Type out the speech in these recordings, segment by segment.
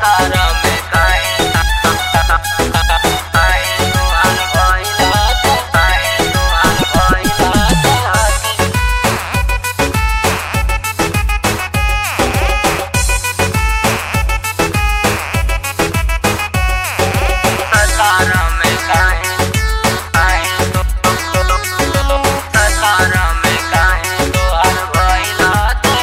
सतारा में काहे काहे तोहार भइला काहे तोहार भइला सतारा में काहे काहे तो सतारा में काहे तोहार भइला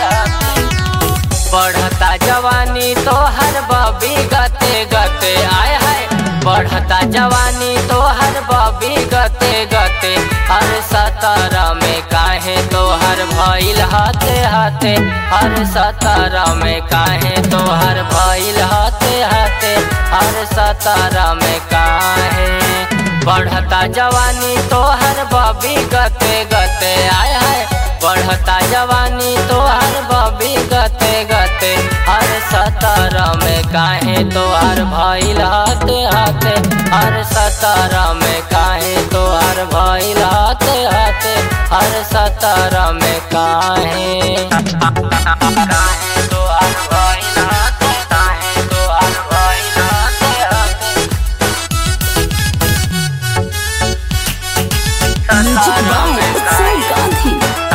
बढ़ता जवानी तो हर बबी गते गते आय हाय बढ़ता जवानी तो हर बबी गते गते हर सतारा में काहे तो हर भइल हाथे हाथे हर सतारा में काहे तो हर भइल हाथे हाथे हर सतारा में काहे बढ़ता जवानी तो हर बबी गते गते आय हाय बढ़ता जवानी तो हर बबी गते गते हर सतारा में काहे तो हर भइल हाथे हाथे हर सतारा में काहे तो हर भइल हाथे हाथे हर सतारा में काहे काहे तो हर भइल हाथे काहे तो हर भइल हाथे हाथे Music by Utsav Gandhi.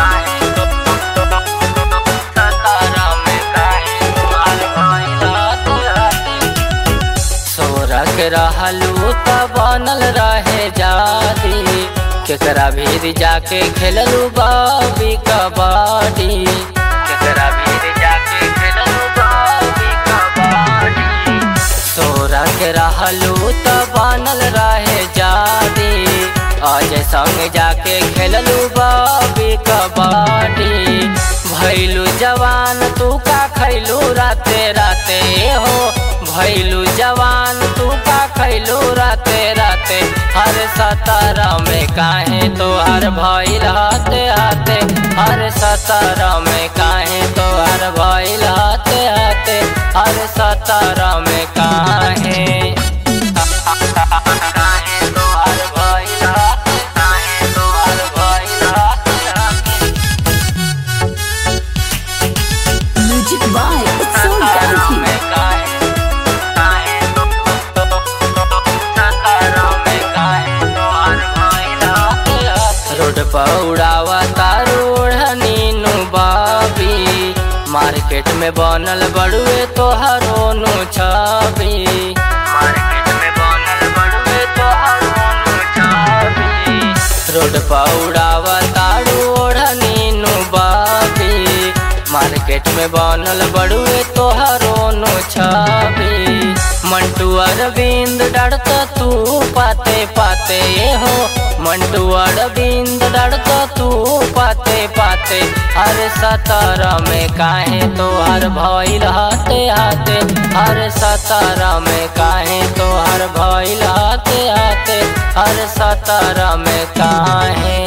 सोरक रहलू त बनल रहे जादी केकरा भीर जाके खेललू बाबी कबड्डी केकरा भीर जाके खेललू बाबी कबड्डी सोरक रहलू त बनल रहे जादी अजय संग जाके खेललू बाबी कबड्डी भैलू जवान तू का खैलू राते राते हो भैलू जवान तू का खैलू राते राते हर सतारा में काहे तो हर भैल हाथे हाथे हर सतारा में काहे तो हर भैल हाथे हाथे हर सतारा में काहे काहे तो हर भइल हाथे काहे तो हर भइल हाथे हाथे Music by Utsav Gandhi. Road पर उड़ावा तारोड़ नीनू बाबी मार्केट में बनल बड़ुए तोहरो नु छवि मार्केट में बनल बड़ुए तोहरो नु छवि रोड पर उड़ावा तारोड़ नीनू बाबी मार्केट में बनल बड़ुए तोहरो नु छवि मंटू अरविंद डरत तू पाते पाते हो मंटू अरविंद डरत तू पाते पाते हर सतारा में काहे तो हर भइल हाथे हाथे हर सतारा में काहे तो हर भइल हाथे हाथे हर सतारा में काहे